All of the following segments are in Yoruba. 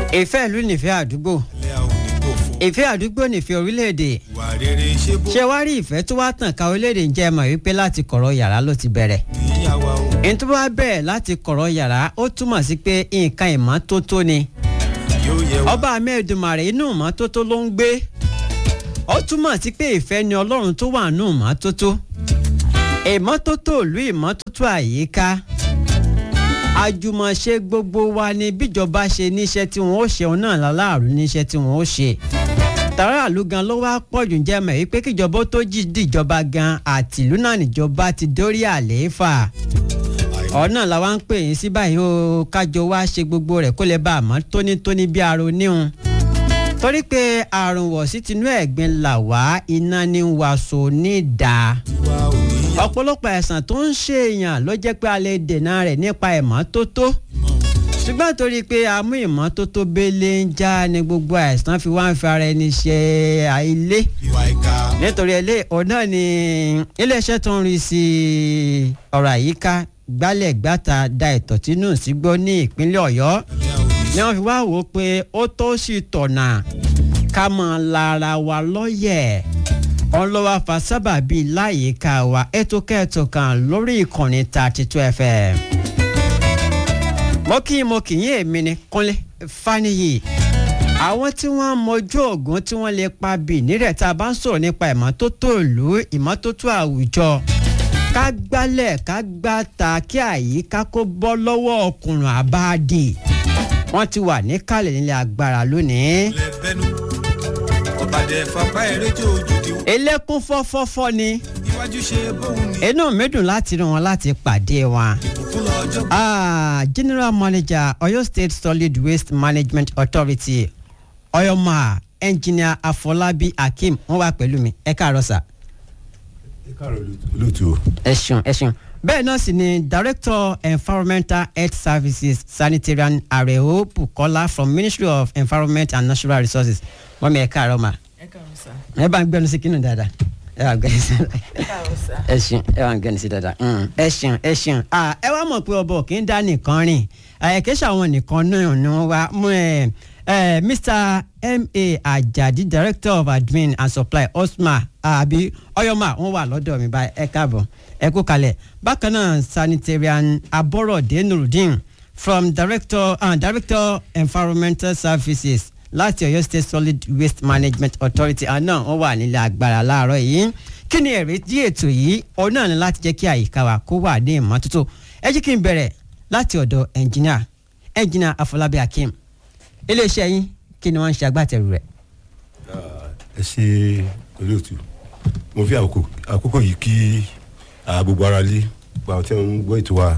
ìfẹ́ ìlú nìfẹ́ àdúgbò ilé àwọn onígbò fún ìfẹ́ àdúgbò nìfẹ́ orílẹ̀-èdè ìwà rere ṣé bó ṣé wá rí ìfẹ́ tó wá tàn ká orílẹ̀-èdè ń jẹ́ mọ̀ wípé láti kọ̀rọ̀ yàrá ló ti bẹ̀rẹ̀ níyàwó o ẹni tó bá bẹ̀rẹ̀ láti kọ̀rọ̀ yàrá ó túmọ̀ sí pé nǹkan ìmọ́tótó ni yóò yẹ wá ọba mẹ́ẹ̀dùmarè inú ìmọ́tótó ló ń gbé ó túmọ̀ sí pé ìfẹ́ ni ọlọ́run tó wà nù ìmọ́tótó ìmọ́tótó ìlú ìmọ́tótó àyíká àjùmọ̀ṣe gbogbo wa ni bíjọba ṣe níṣẹ́ tí wọ́n ó ṣe òun náà láláàrú níṣẹ́ tí wọ́n ó ṣe tàràlù gan ló wá pọ̀jù jẹ́ mọ̀ wípé kíjọba ó tó jí dìjọba gan àtìlú náà níjọba ti dórí àlééfà ọ̀nà làwa ń pè yín sí báyìí ó kájọ wá ṣe gbogbo rẹ̀ kó lè bá a mọ́ tónítóní bí aró níhun torí pé àrùn wọ̀sí tinú ẹ̀gbin là wá iná ní wàásù ní ìdá wá ò níyàwó ọ̀pọ̀lọpọ̀ àìsàn tó ń ṣe èèyàn ló jẹ́ pé a lè dènà rẹ̀ nípa ìmọ́tótó ṣùgbọ́n torí pé amú ìmọ́tótó bẹ́lẹ̀ ń já ni gbogbo àìsàn fi wá ń fi ara ẹni ṣe àìlé ìwà ìka nítorí ẹlẹ́ ọ̀nà ni iléeṣẹ́ tó ń rí sí ọ̀rọ̀ àyíká gbálẹ̀ gbàtà da ìtọ̀tí nù sígbó ní ìpínlẹ̀ ọ̀yọ́ ilé àwọn ni wọ́n fi wá wò ó pé ó tó sì tọ̀nà ká mọ̀ lára wa lọ́yẹ̀ ọlọ́wà fa sábàbí láyìíká wa ètò kẹ́ẹ̀tò kan lórí ìkànnì thirty two fm. mo kí mo kì í èmi ni kúnlé faniyi àwọn tí wọ́n mọjú ògùn tí wọ́n lè pa bì nírẹ̀ tá a bá ń sọ̀rọ̀ nípa ìmọ́tótó ìlú ìmọ́tótó àwùjọ ká gbálẹ̀ ká gbáta kí àyíká kó bọ́ lọ́wọ́ ọkùnrin àbáàdì wọ́n ti wà níkàlẹ̀ nílẹ̀ agbára lónìí. ilé bẹnu ọ̀bàdẹ fapá ẹ̀rẹ́ tí ojú ti wọ́n elékún fọ́fọ́fọ́ ni iwájú ṣe bóun ni inú mi dùn láti rí wọn láti pàdé wọn. ìbùkún lọ́jọ́ Ah, general manager Oyo State Solid Waste Management Authority Oyoma engineer Afolabi Akeem wọ́n wà pẹ̀lú mi ẹ káàárọ̀ sà. ẹ káàárọ̀ olóòtú o. ẹ ṣeun ẹ ṣeun bẹ́ẹ̀ náà sì ni director environmental health services sanitarian areo bukola from ministry of environment and natural resources wọ́n mi ẹ káàárọ̀ ma ẹ káàárọ̀ sá ẹ bá ń gbẹnu sí kínú dáadáa ẹ bá ń gbẹnu sí ẹ káàárọ̀ sá ẹ ṣeun ẹ bá ń gbẹnu sí dáadáa Mm, ẹ ṣeun ẹ ṣeun Ah, ẹ wá mọ̀ pé ọbọ̀ kì í dá nìkan rìn àyẹ̀kẹ́sà àwọn nìkan náà ni wọ́n wá mú ẹ ẹ mr ma ajadi director of admin and supply osma àbí ọyọmà wọ́n wà lọ́dọ̀ mi báyìí ẹ káàbọ̀ ẹ kú kalẹ̀ bákan náà sanitarian aborode nurudeen from director uh, director environmental services láti Ọ̀yọ́ state solid waste management authority àná wọ́n wà nílẹ̀ agbára láàárọ̀ yìí kí ni èrè dí ètò yìí òun náà ni láti jẹ́ kí àyíká wa kó wà ní ìmọ́tótó ẹ jẹ́ kí n bẹ̀rẹ̀ láti ọ̀dọ̀ ẹnjìnà ẹnjìnà Afọlábí Akeem iléeṣẹ́ yín kí ni wọ́n ń ṣe agbátẹrù rẹ̀. ẹ ṣe olóòtú mo fi àkókò àkókò yìí kí ah, gbogbo ara lé gba àwọn tí wọn ń gbọ́ ètò wa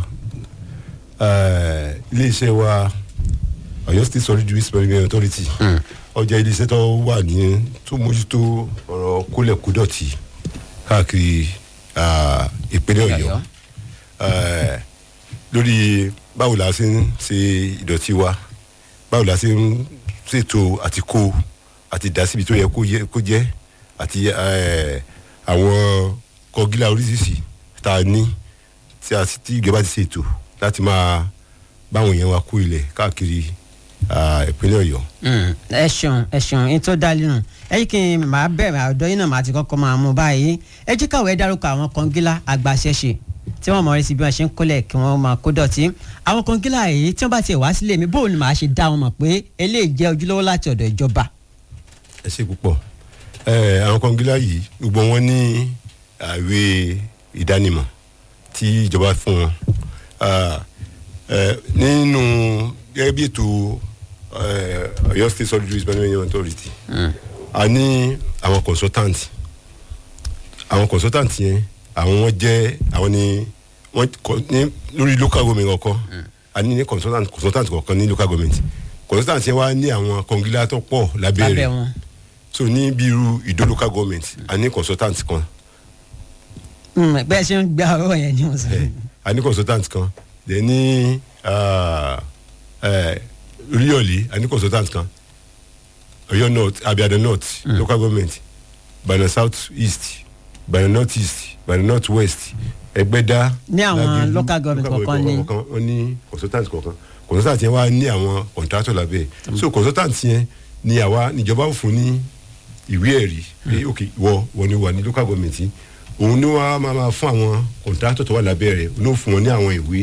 Eh, iléeṣẹ́ wa Ọ̀yọ́ State Solid Waste Management Authority ọjà iléeṣẹ́ tó wà ní tó mójútó ọ̀rọ̀ kólẹ̀kódọ̀tì káàkiri ah, ìpínlẹ̀ Ọ̀yọ́ Ọ̀yọ́. Eh, lórí báwo la ṣe ń ṣe ìdọ̀tí wa báwo la ṣe ń ṣètò àti kó àti dá síbi tó yẹ kó yẹ- kó jẹ́ àti eh, àwọn kọgílà oríṣiríṣi tá a ní tí a tí ìjọba ti ṣètò láti máa báwọn èèyàn wa kó ilẹ̀ káàkiri ah, ìpínlẹ̀ Ọ̀yọ́. Mm, ẹ ṣeun ẹ ṣeun ní tó dá lẹ́nu ẹ yí kí n máa bẹ̀rẹ̀ àdó yín náà máa ti kọ́kọ́ máa mú báyìí ẹ jẹ́ káwé dárúkọ àwọn kọ́ngílá àgbàṣẹ́ṣe tí wọ́n mọ̀ rí sí bí wọ́n ṣe ń kólẹ̀ kí wọ́n máa kó dọ̀tí àwọn kọ́ngílá yìí tí wọ́n bá tiẹ̀ wá sílé mi bóun ni màá ṣe dá wọn mọ̀ pé eléyìí jẹ́ ojúlówó láti ọ̀dọ̀ ìjọba. ẹ ṣe púpọ̀ ẹ àwọn kọngílá yìí gbogbo wọn ní àwé ìdánimọ̀ tí ìjọba fún wọn Ah, ẹ, nínú gẹ́gẹ́ bí ètò ẹ, Ọ̀yọ́ State Solid Waste Management Authority a ní àwọn consultant àwọn consultant yẹn àwọn wọn jẹ́ àwọn ni wọ́n kọ- ní lórí local government kọ̀ọ̀kan a ní ní consultant consultant kọ̀ọ̀kan ní local government consultant yẹn wá ní àwọn kọngílá tó pọ̀ lábẹ́ lábẹ́ rẹ̀ wọn. so ní bí irú ìdó local government a ní consultant kan Mm, bẹ́ẹ̀ ṣe ń gba ọ̀rọ̀ yẹn ni mo sọ. ẹ, a ní consultant kan then ní ah, ẹ, Oríyọ̀lé a ní consultant kan Ọ̀yọ́ north Abíadán north local government Ìbàdàn south east Ìbàdàn north east Ìbàdàn north west Ẹgbẹ́dá Ní àwọn Lágẹ̀lú, local government kọ̀ọ̀kan ní- kọ̀ọ̀kan wọ́n ní consultant kọ̀ọ̀kan consultant yẹn wá ní àwọn contractor lábẹ́ ẹ̀ so consultant yẹn ni àwa níjọba ò fún ní ìwé ẹ̀rí pé ok wọ wọ ni wà ní local government yìí. òun ni wọ́n á máa máa fún àwọn contractor tó wà lábẹ́ rẹ̀ òun ló fún wọn ní àwọn ìwé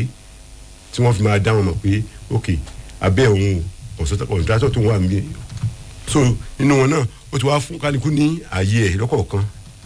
tí wọ́n fi máa dá wọn mọ̀ pé ok abẹ́ òun o consultant- contractor tó wà níbí so nínú wọn náà ó ti wá fún kálukú ní ààyè ẹ̀ lọ́kọ̀ọ̀kan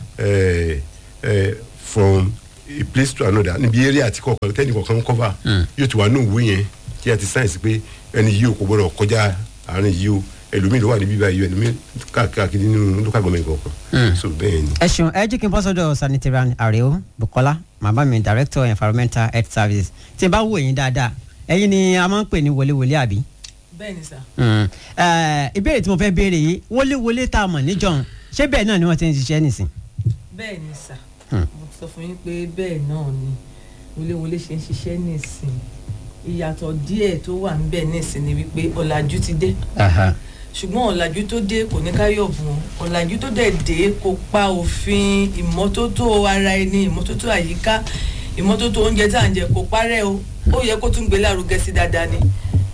eh, eh, from a place to another níbi area àti kọ̀ọ̀kan tẹ́nì kọ̀ọ̀kan ń cover yóò ti wà ní òwe yẹn tí a ti sáyẹ̀nsì pé ẹni yìí ò kò gbọ́dọ̀ kọjá àárín yìí o ẹlòmíì ló wà níbí báyìí ẹlòmíì káàkiri nínú local government kọ̀ọ̀kan so bẹ́ẹ̀ ni. ẹ ṣeun ẹ jí kí n bọ́ sọ́dọ̀ sanitarian àrèó bukola màmá mi director environmental health service tí n bá wò yín dáadáa ẹ̀yin ni a máa ń pè ní wọléwọlé àbí. bẹ́ẹ̀ ni sà Mm. Eh, ìbéèrè tí mo fẹ́ béèrè yìí wọléwọlé tá a mọ̀ níjọ́un ṣé bẹ́ẹ̀ náà ni wọ́n ti ń ṣiṣẹ́ nìsín. bẹ́ẹ̀ ni sà Hmm. mo ti sọ fún yín pé bẹ́ẹ̀ náà ni wọléwọlé ṣe ń ṣiṣẹ́ nísìn ìyàtọ̀ díẹ̀ tó wà níbẹ̀ nísìn ni wípé ọ̀làjú ti dé Aha. ṣùgbọ́n ọ̀làjú tó dé kò ní káyọ̀ bù wọn ọ̀làjú tó dẹ̀ dé kò pa òfin ìmọ́tótó ara ẹni ìmọ́tótó àyíká ìmọ́tótó oúnjẹ tá à ń jẹ kò parẹ́ o ó yẹ kó tún gbé lárugẹ sí dáadáa ni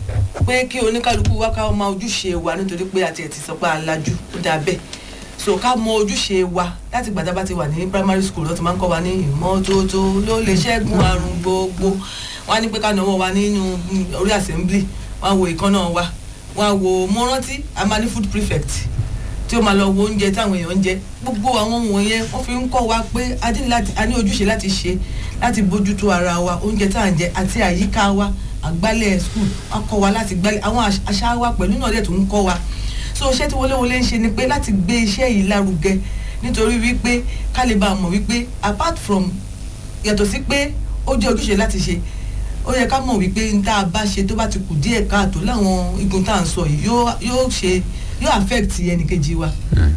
pé kí oníkálukú wá ká máa ojúṣe wa nítorí pé àti ẹ̀ ti sọ pé alájú ó dáa bẹ́ẹ̀ so ká mọ ojúṣe wa láti gbàdá bá ti wà ní primary school ló ti máa ń kọ́ wa ní ìmọ́tótó ló lè ṣẹ́gun àrùn gbogbo wọ́n á ní pé ká náwó wa nínú mm, orí assembly wọ́n á wo ìkànnà wa wọ́n á wo mo rántí a máa ní food prefect tí ó máa lọ wo oúnjẹ táwọn èèyàn ń jẹ gbogbo àwọn wọ̀nyẹn wọ́n fi ń kọ́ wa pé a ní láti a ní ojúṣe láti ṣe láti bójútó ara wa oúnjẹ tá à ń jẹ àti àyíká wa àgbálẹ̀ school wọ́n kọ́ wa láti gbálẹ̀ àwọn àṣ- àṣà wa pẹ̀lú náà dẹ̀ tó ń kọ́ wa so iṣẹ́ tí wọléwọlé ń ṣe ni pé láti gbé iṣẹ́ yìí lárugẹ nítorí wípé ká lè bá a mọ̀ wípé apart from yàtọ̀ sí pé ó jẹ́ ojúṣe láti ṣe ó yẹ ká mọ̀ wípé n tá a bá ṣe tó bá ti kù díẹ̀ káàtó láwọn igun tá à ń sọ yìí yóò yóò ṣe yóò affect ẹnìkejì wa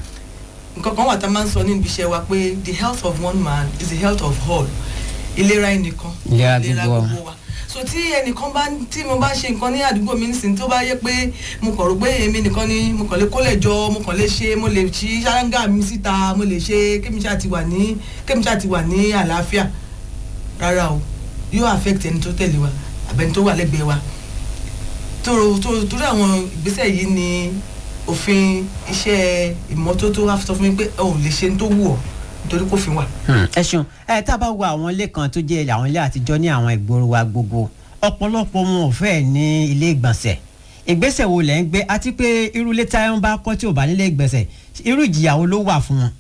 nǹkan kan wà tá a máa ń sọ níbi iṣẹ́ wa pé the health of one man is the health of all ìlera ẹnìkan Ìlera gbogbo. wa so tí ẹnìkan bá tí mo bá ṣe nǹkan ní àdúgbò mi nísìnyí tó bá yẹ pé mo kàn rò pé èmi nìkan ni mo kàn lè kólẹ̀ jọ mo kàn lè ṣe mo lè ṣí ṣáláńgà mi síta mo lè ṣe kémi ṣáà ti wà ní kémi ṣáà ti wà ní àlàáfíà rárá o yóò affect ẹni tó tẹ̀lé wa àbẹni tó wà lẹ́gbẹ̀ẹ́ wa tóró tóró torí àwọn ìgbésẹ̀ yìí ni òfin iṣẹ́ ìmọ́tótó wá sọ fún mi pé ẹ ò lè ṣe ní tó wù ọ́ nítorí kò fi wà. Hmm, ẹ ṣeun ẹ tá a bá wo àwọn ilé kan tó jẹ́ àwọn ilé àtijọ́ ní àwọn ìgboro wa gbogbo ọ̀pọ̀lọpọ̀ wọn ò fẹ́ ní ilé ìgbọ̀nsẹ̀ ìgbésẹ̀ wo lẹ́ ń gbé àti pé irú ilé táyọ̀ ń bá kọ́ tí ò bá nílé ìgbọ̀nsẹ̀ irú ìjìyà wo ló wà fún wọn.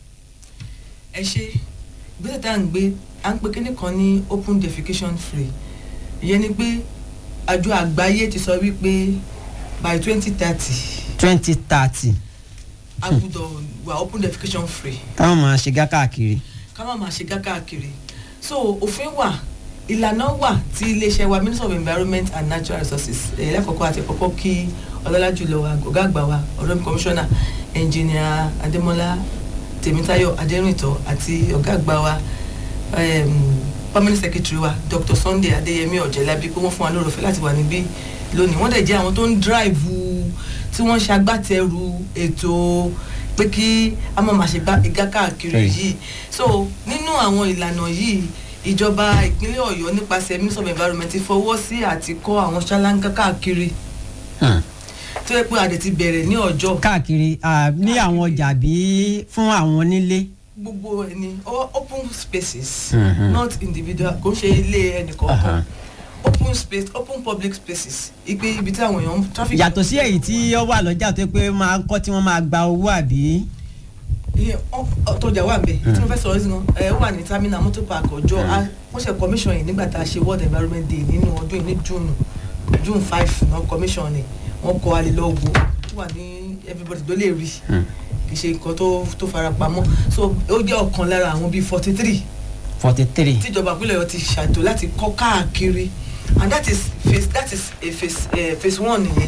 ẹ ṣe ìgbésẹ̀ tá à ń gbé à ń pe kíní kan ní open defecation free ìyẹn ni pé àjọ àgbáyé ti sọ wípé by twenty thirty twenty thirty a gbúdọ̀ wà open defecation free káwọn máa ṣe gá káàkiri. ká má máa ṣe gá káàkiri so òfin wà ìlànà wà tí iléeṣẹ́ wa minister of environment and natural resources ẹ̀yẹ́ lákòókò àti ẹ̀kọ́kọ́ kí ọlọ́lá jùlọ wa ọ̀gá àgbà wa ọ̀rọ̀ mi commissioner engineer adémọlá tèmítáyọ̀ adẹ́rìntọ́ àti ọ̀gá àgbà wa um, permanent secretary wa dr sunday adéyẹmí ọ̀jẹ̀lábí pé wọ́n fún wa lórí ọ̀fẹ́ láti wà níbí lónìí wọ́n dẹ̀ jẹ́ àwọn tó ń drive tí wọ́n ṣagbátẹrù ètò pé kí a má máa ṣe gbá- igá káàkiri Right. yìí so nínú àwọn ìlànà yìí ìjọba ìpínlẹ̀ ọ̀yọ́ nípasẹ̀ minister of environment ti fọwọ́ sí àti kọ́ àwọn ṣáláńgá káàkiri Hmm. tó yẹ pé a dẹ̀ ti bẹ̀rẹ̀ ní ọjọ́ káàkiri ah, ní àwọn ọjà bí fún àwọn onílé. gbogbo ẹni o- open spaces Mhm. not individual kò ń ṣe ilé Aha. ẹnìkọ̀ọ̀kan open space open public spaces ipe ibi tí àwọn èèyàn traffic. yàtọ̀ sí èyí tí ó wà lọ́jà tó yẹ pé máa ń kọ́ tí wọ́n máa gba owó àbí. iye ọtọjà wà bẹ tí mo fẹ́ sọ ọ́ sí gan ẹ ó wà ní terminal motor park ọjọ́ a wọ́n ṣe commission yìí nígbà tá a ṣe world environment day nínú ọdún yìí ní june june five náà commission ni wọ́n kọ́ alẹ́ lọ wo ó wà ní everybody ló lè rí kì í ṣe nǹkan tó tó fara pamọ́ so ó jẹ́ ọ̀kan lára àwọn bíi forty three forty three. tíjọba ìpínlẹ̀ ọ̀yọ́ ti ṣàtò láti kọ́ káàkiri and that is phase that is a phase uh, phase one nìyẹn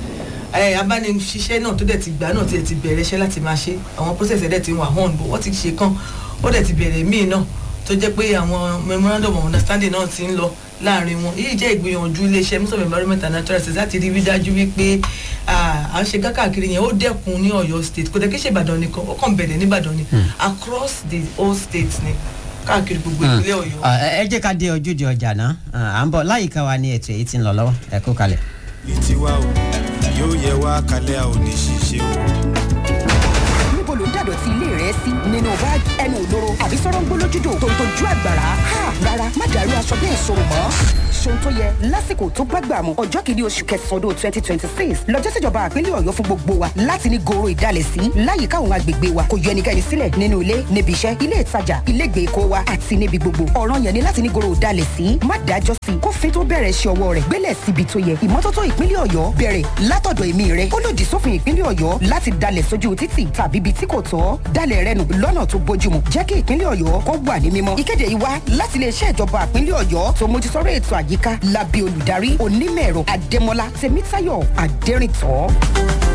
ẹ abániṣiṣẹ́ náà tó dẹ̀ ti gbà náà tiẹ̀ ti bẹ̀rẹ̀ iṣẹ́ láti máa ṣe àwọn process ẹ̀ dẹ̀ ti wà hàn bó wọ́n ti ṣe kan ó dẹ̀ ti bẹ̀rẹ̀ míì náà tó jẹ́ pé àwọn memorandum of understanding náà ti ń lọ láàrin wọn èyí jẹ́ ìgbìyànjú iléeṣẹ́ minister of environment and natural resources láti rí rí dájú wípé ah, à ń ṣe káàkiri yẹn ó dẹ́kun ní ọ̀yọ́ state kò dẹ̀ kí ṣe ìbàdàn nìkan ó kàn bẹ̀rẹ̀ ní ìbàdàn ni across the whole state ni káàkiri gbogbo ìpínlẹ̀ ọ̀yọ́. Ah, ẹ ẹ jẹ́ ká dé ojúde ọjà náà Ah, à ń bọ̀ láyìíká wa ní ètò èyí tí ń lọ lọ́wọ́ ẹ kú kalẹ̀. ìtiwá o yóò yẹ wá kalẹ̀ a ò ní ṣiṣẹ́ o. níbo ló ń dàdọ̀tí ilé rẹ sí nínú báàgì ẹnu òlóró àbí sọ̀rọ̀ ń gbólójúdò tó ń tojú àgbàrá ha rárá má dàrú aṣọ bẹ́ẹ̀ sọ̀rọ̀ mọ́ ṣohun tó yẹ lásìkò tó gbàgbà mu ọjọ́ kìíní oṣù kẹsàn-án ọdún twenty twenty six lọ́jọ́ síjọba àpínlẹ̀ ọ̀yọ́ fún gbogbo wa láti ní goro ìdálẹ̀ sí láyìíká àwọn agbègbè wa kò yọ ẹnikẹ́ni sílẹ̀ nínú ilé níbi iṣẹ́ ilé ìtajà ilé ìgbèkó wa àti níbi gbogbo ọ̀ràn yẹn ni láti ní goro ìdálẹ̀ sí má dájọ́ sí kófin tó bẹ̀rẹ̀ ṣe ọwọ́ rẹ̀ gbélẹ̀ síbi tó yẹ ìmọ́tótó ìpínlẹ̀ ọ̀yọ́ bẹ̀rẹ̀ látọ̀dọ̀ èmi rẹ̀ ó lòdì sófin ìpínlẹ̀ ọ̀yọ́ láti dalẹ̀ sójú títì tàbí ibi tí kò tọ́ dalẹ̀ rẹ nù lọ́nà tó bójúmu jẹ́ kí ìpínlẹ̀ ọ̀yọ́ kó wà ní mímọ́ ìkéde yìí wá láti iléeṣẹ́ ìjọba ìpínlẹ̀ ọ̀yọ́ tó mójútóró ètò àyíká lábẹ́ olùdarí onímọ̀ ẹ̀rọ adémọlá tèmítáyọ̀ adẹ́rìntọ́.